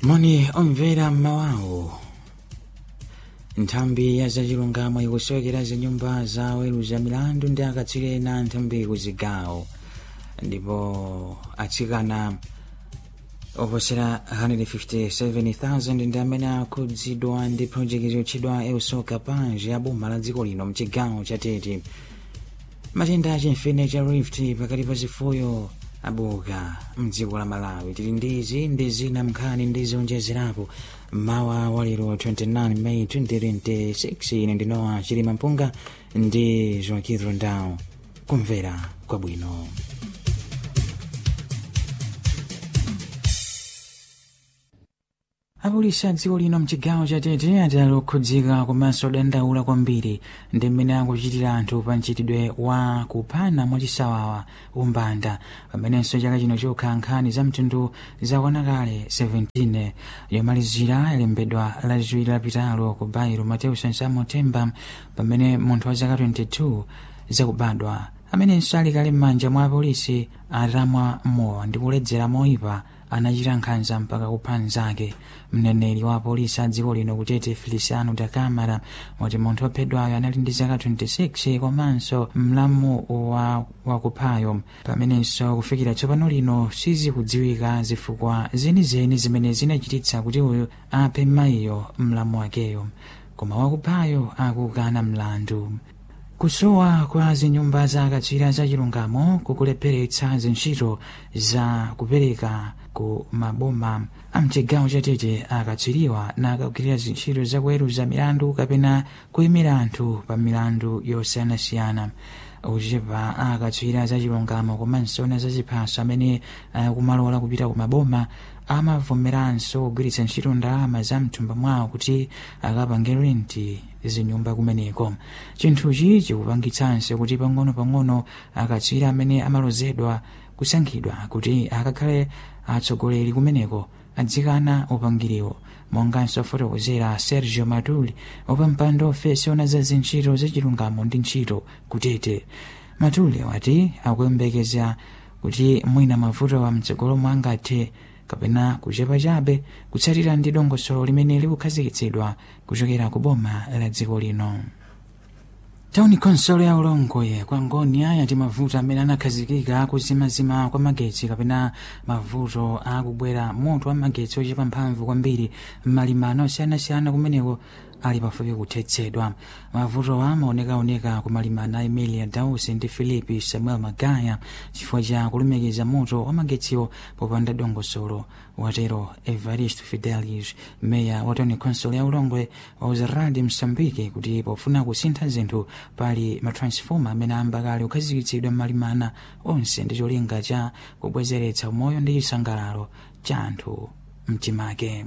moni omvera mmawawo nthambi ya zachilungamo ikusowekera zinyumba za oweruza milandu ndi akatswiri ena nthambi kuzigawo ndipo atsikana oposera 157,000 ndi amene akhudzidwa ndi project yotchedwa eusoka panji ya boma la dziko lino mchigawo cha tete matenda achimfine cha rift pakati pa zifuyo abuka mdziko la malawi tili ndizi ndi zina mnkhani ndi zonjezerapo mawa walero 29 may 2026 ine ndinowa chilima mpunga ndi joaquin rondao kumvera kwabwino apolisi a dziko lino mchigawo cha tete atali okhudzika komanso dandaula kwambiri ndi mmene akuchitira anthu pa mchitidwe wa kuphana mwachisawawa umbanda pamenenso chaka chino chokha nkhani za mtundu zakwana kale 17 yomalizira yalembedwa lachiwiri lapitalo ku bairo mateus nsamo temba pamene munthu wa zaka 22 zakubadwa amenenso ali kale m'manja mwa apolisi atamwa mowa ndi kuledzera moyipa anachita nkhanza mpaka kupha mnzake mneneri wa apolisi a dziko lino kutete feliciano da camara wati munthu wophedwayo anali ndi zaka 26 komanso mlamu wa wakuphayo pamenenso kufikira tsopano lino sizikudziwika zifukwa zenizeni zimene zinachititsa kuti uyu aphe mayiyo mlamu wakeyo koma wakuphayo akukana mlandu kusowa kwa zinyumba za akatswiri za chilungamo kukulepheretsa zintchito za kupereka ku maboma amchigawo chatete akatswiriwa nakagwirira zintchito zakuweruza milandu kapena kuyimira anthu pa milandu yosiyanasiyana uchepa akatswiri za chilungamo komanso na zachiphaso amene akumalola kupita ku maboma amavomeranso kugwiritsa ntchito ndalama za mthumba mwawo kuti akapange renti zinyumba kumeneko chinthuchi chikupangitsanso kuti pang'ono-pang'ono akatswiri amene amalozedwa kusankhidwa kuti akakhale atsogoleri kumeneko adzikana upangiriwo monganso afotokozera sergio matuli wapampando ofesi ona za zintchito zachilungamo ndi ntchito kutete matuli wati akuyembekeza kuti mwina mavuto wa mtsogolo mwangathe kapena kuchepa chabe kutsatira ndi dongosolo limene likukhazikitsidwa kuchokera ku boma la dziko lino tauni konsolo ya ulongwe kwa ngoni ayati mavuto amene anakhazikika kuzimazima kwa magetsi kapena mavuto akubwera moto wa magetsi ochepa mphamvu kwambiri m'malimano osiyanasiyana kumeneko ali pafupi kuthetsedwa mavuto amaonekaoneka ku malimana a emilia dausi ndi filipi samuel magaya chifukwa cha kulumikiza moto wa magetsiwo popanda dongosolo watero evaristo fidelis meya wa tauni konsolo ya ulongwe wauza radi msambiki kuti pofuna kusintha zinthu pali matransfoma amene ambakali kukhazikitsidwa m'malimana onse ndi cholinga cha kubwezeretsa umoyo ndi chisangalalo cha anthu mchimake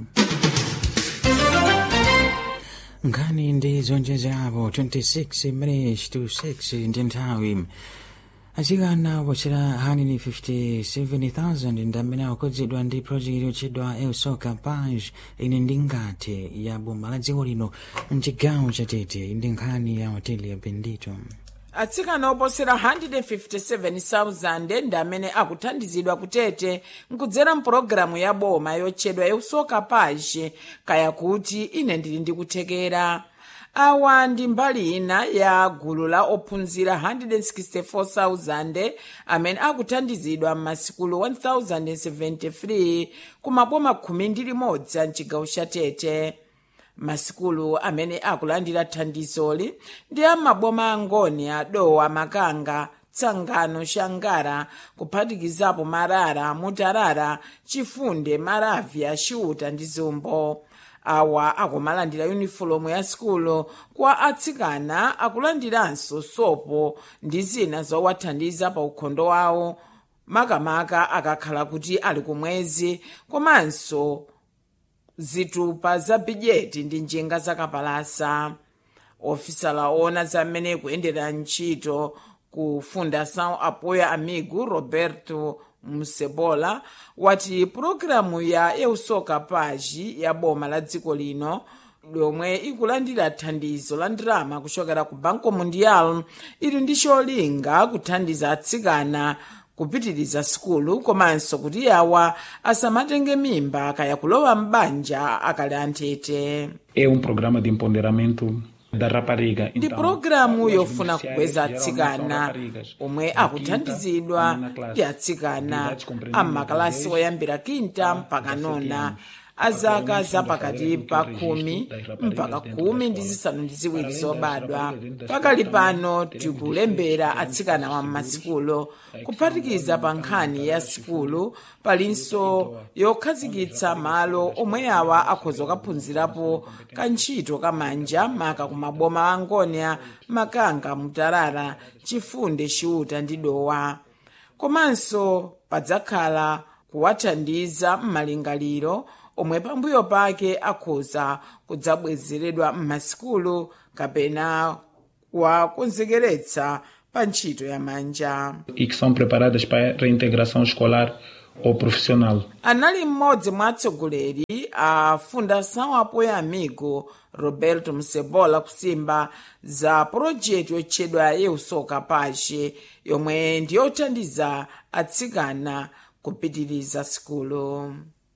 nkhani ndi zonjezerapo 26 minutes to 6 ndi nthawi atsikana opotsera 157,000 ndi amene akukhudzidwa ndi project yotchedwa eusoka page ine ndi ngati ya boma la dziko lino mchigawo chatete ndi nkhani ya hoteli ya bendito atsikana oposera 157,000 ndi amene akuthandizidwa kutete nkudzera mpulogalamu ya boma yotchedwa eusoka page kaya kuti ine ndili ndikuthekera awa ndi mbali ina ya gulu la ophunzira 164,000 amene akuthandizidwa m'masikulu 1073 ku maboma khumi ndi limodzi a mchigawo cha tete masikulu amene akulandira thandizoli ndi amaboma angoni adowa makanga tsangano shangara kuphatikizapo marara mutarara chifunde maravya xiuta ndi zumbo awa akumalandira yunifomu ya sikulu kwa atsikana akulandiranso sopo ndi zina zowathandiza pa ukhondo wawo makamaka akakhala kuti ali kumwezi komanso zitupa za bidjeti ndi njinga zakapalasa ofisala ona zamene kuyendera ntchito ku fundação apoio amigo roberto musebola wati pulogalamu ya eusoka page ya boma la dziko lino lomwe ikulandira thandizo la ndalama kuchokera ku banco mundial ili ndi cholinga kuthandiza atsikana kupitiriza sukulu komanso kuti awa asamatenge mimba kaya kulowa m'banja akali anthete É um programa de empoderamento da rapariga. ndi Então, pulogalamu o yofuna beneficiário kukweza geralmente são atsikana raparigas. omwe Da akuthandizidwa quinta à nona ndi classe. atsikana Idade compreendida ammakalasi entre oyambira kinta mpaka 17 nona anos. a zaka Atualmente, zapakati estamos pa fazendo khumi registro das raparigas mpaka dentro da khumi ndi escola. zisanu ndi ziwiri Além das zobadwa raparigas dentro da pakali escola, pano também teremos tikulembera teremos atsikana wa seguros, m'masikulo aí que kuphatikiza são pa nkhani ya sikulu palinso yokhazikitsa malo omwe awa akhoza kukaphunzirapo kantchito kamanja maka ku maboma a ngonia makanga mutarara chifunde chiuta ndi dowa komanso padzakhala kuwathandiza m'malingaliro omwe pambuyo pake akhoza kudzabwezeredwa m'masikulu kapena kuwakonzekeretsa pa ntchito ya manja E que são preparadas para a reintegração escolar ou profissional. anali mmodzi mwa atsogoleri a fundação apoio amigo roberto msebola kusimba za pulojeti yotchedwa yeusoka pace yomwe ndiyothandiza atsikana kupitiriza sikulu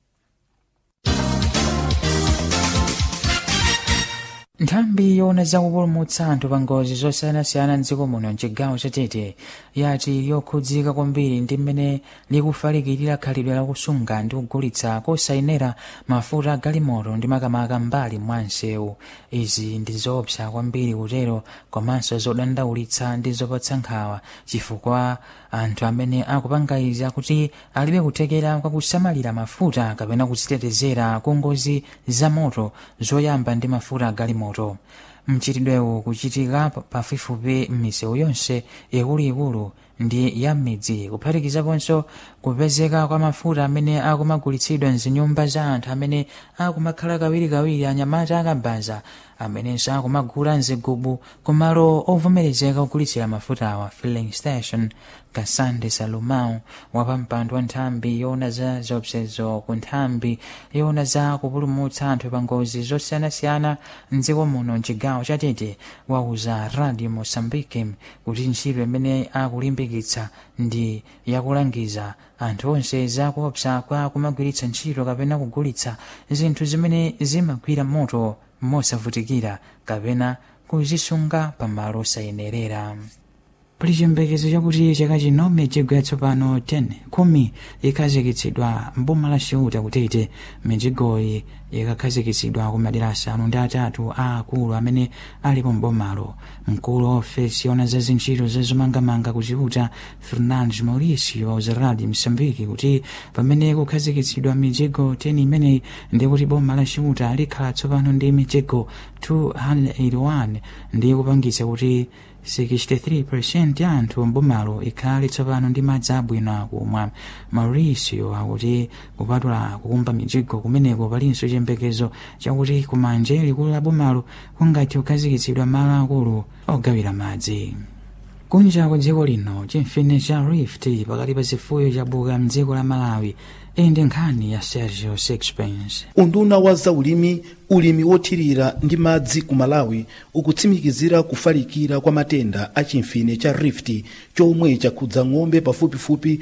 nthambi yoona zakupulumutsa anthu pa ngozi zosiyanasiyana mdziko muno mchigawo chatete yati yokhudzika kwambiri ndi mmene likufalikirira khalidwe lakusunga ndi kugulitsa kosayenera mafuta agalimoto ndi makamaka mbali mwa msewu izi ndi zoopsa kwambiri kutero komanso zodandaulitsa ndi zopatsa nkhawa chifukwa anthu amene akupanga izi akuti alibe kuthekera kwa kusamalira mafuta kapena kuzitetezera ku ngozi za moto zoyamba ndi mafuta agalimoto mchitidwewu kuchitika pa- pafupifupi m'misewu yonse ikuluikulu ndi ya m'midzi kuphatikizaponso kupezeka kwa mafuta amene akumagulitsidwa mzinyumba za anthu amene akumakhala kawirikawiri anyamata akabaza amenenso akumagula mzigubu kumalo ovomerezeka kugulitsira mafuta awa filling station kasande salumao wapampando wa nthambi yoona za zopsezo ku nthambi yoona za kupulumutsa anthu pa ngozi zosiyanasiyana mdziko muno mchigawo chatete wauza radio mosambike kuti ntchito imene akulimbikitsa ndi yakulangiza anthu onse zakuopsa kwa kumagwiritsa ntchito kapena kugulitsa zinthu zimene zimagwira moto mosavutikira kapena kuzisunga pamalo osayenerera pali chiyembekezo chakuti chaka chino mijigwa yatsopano 10 khumi ikhazikitsidwa mboma la ciuta kutete mijigoyi ikakhazikitsidwa ku madera asanu ndi atatu a akulu amene alipo mbomalo mkulu wa ofesi yona za zintchito zazomangamanga ku ciuta fernandes mauricio za radio msambiki kuti pamene kukhazikitsidwa mijigo 10 imeneyi ndi kuti boma la ciuta likhala tsopano ndi mijigo 281 ndi kupangitsa kuti 63% ya anthu mbomalo ikhale tsopano ndi madzi abwino akumwa mauricio akuti kupatula kukumba mijigo kumeneko palinso chiyembekezo chakuti kumanje likulu la bomalo kungathe kukhazikitsidwa malo akulu ogawira madzi kunja kwa dziko lino chimfine cha rift pakati pa zifuyo chabuka mdziko la malawi iyi ndi nkhani ya sergio sixpence unduna wa zaulimi ulimi wothirira ndi madzi ku malawi ukutsimikizira kufalikira kwa matenda a chimfine cha rift chomwe chakhudza ng'ombe pafupifupi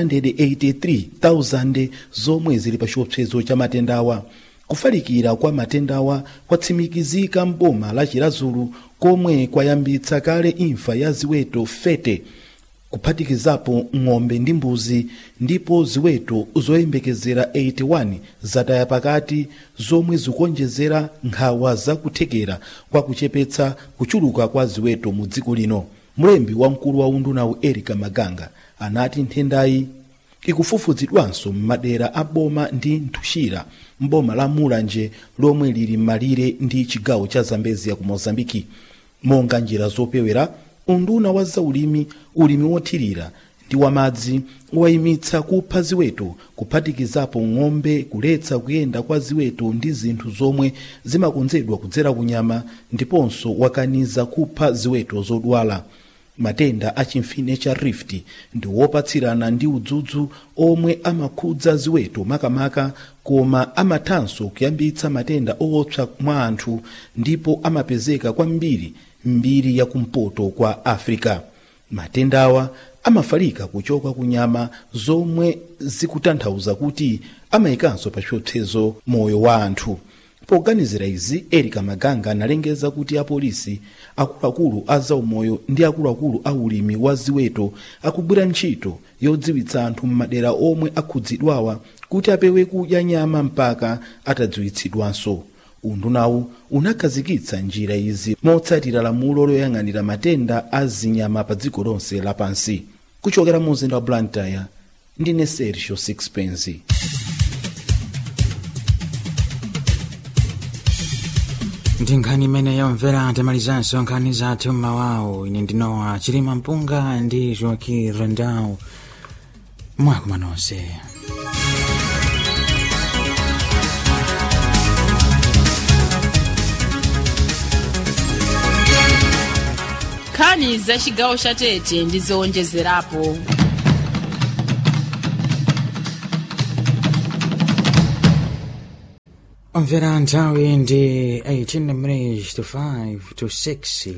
183,000 zomwe zili pa chiopsezo cha matendawa kufalikira kwa matendawa kwatsimikizika m'boma la chirazulu komwe kwayambitsa kale imfa ya ziweto fete kuphatikizapo ng'ombe ndi mbuzi ndipo ziweto zoyembekezera 81 zataya pakati zomwe zikuonjezera nkhawa zakuthekera kwa kuchepetsa kuchuluka kwa ziweto mu dziko lino mlembi wamkulu wa undunawu erika maganga anati nthendayi ikufufuzidwanso m'madera a boma ndi nthuxira m'boma la mulanje lomwe lili m'malire ndi chigawo cha zambezia ku mozambiki monga njira zopewera unduna wa zaulimi ulimi wothirira ndi wamadzi wayimitsa kupha ziweto kuphatikizapo ng'ombe kuletsa kuyenda kwa ziweto ndi zinthu zomwe zimakonzedwa kudzera kunyama ndiponso wakaniza kupha ziweto zodwala matenda a chimfine cha rift ndi wopatsirana ndi udzudzu omwe amakhudza ziweto makamaka koma amathanso kuyambitsa matenda owopsa mwa anthu ndipo amapezeka kwambiri mbiri yakumpoto kwa africa matendawa amafalika kuchoka ku nyama zomwe zikutanthauza kuti amayikanso pa chiopsezo moyo wa anthu poganizira izi erika maganga analengeza kuti apolisi akuluakulu a zaumoyo ndi akuluakulu a ulimi wa ziweto akugwira ntchito yodziwitsa anthu m'madera omwe akhudzidwawa kuti apewe kudya nyama mpaka atadziwitsidwanso undunawu unakhazikitsa njira izi motsatira lamulo loyang'anira matenda a zinyama pa dziko lonse lapansi kuchokera mu mzinda wa blantyre ndine sergio sixpence ndi nkhani imene yomvera timalizanso nkhani zathu mmawawo ine ndinowa chilima mpunga ndi joaki rendau mwakuma nonse nkhani za chigawo cha tete ndi zowonjezerapo omvera nthawi ndi 18 minutes to 5 to 6